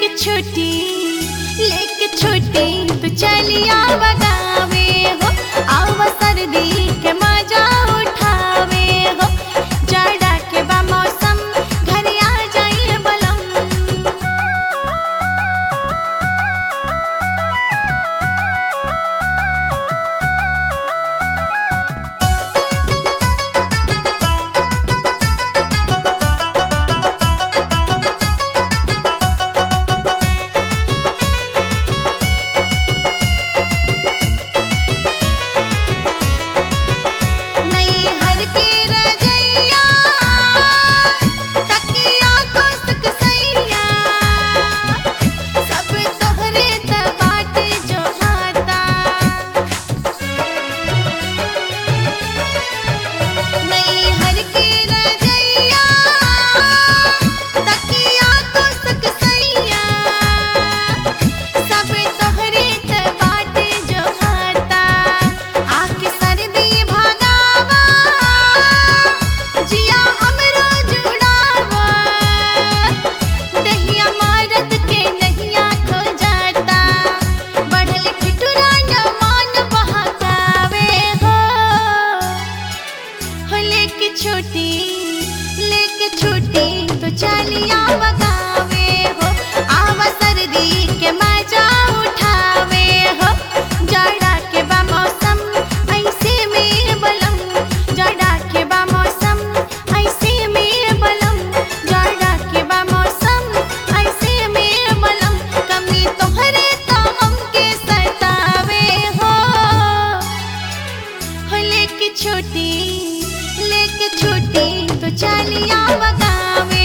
छुट्टी लेके छुट्टी तू चलिया बगावे हो आवा सर्दी के मजा उठावे हो जाड़ा के बा मौसम घर आ जाइए बलम नई हर के रजैया तकिया को सकसैया सब तोहरे त बाटे जो हाता नई हर के रजैया तकिया को सकसैया सब तोहरे त बाटे जो हाता आके सर्दी भगावा जिया हमरो जुड़ावा दहिया मारत के नहिया खो जाता बढ़ल ठिठुरा न मान बहकावे हो हो लेके छोटी लेके छोटी तो चलिया बगावे हो आवा सर्दी के मजा उठावे हो जाड़ा के बा मौसम ऐसे में बलम जाड़ा के बा मौसम ऐसे में बलम जाड़ा के बा मौसम ऐसे में बलम कमी तोहरे तो हमके सतावे हो हो लेके छोटी लेके छोटी तो चलिया बगावे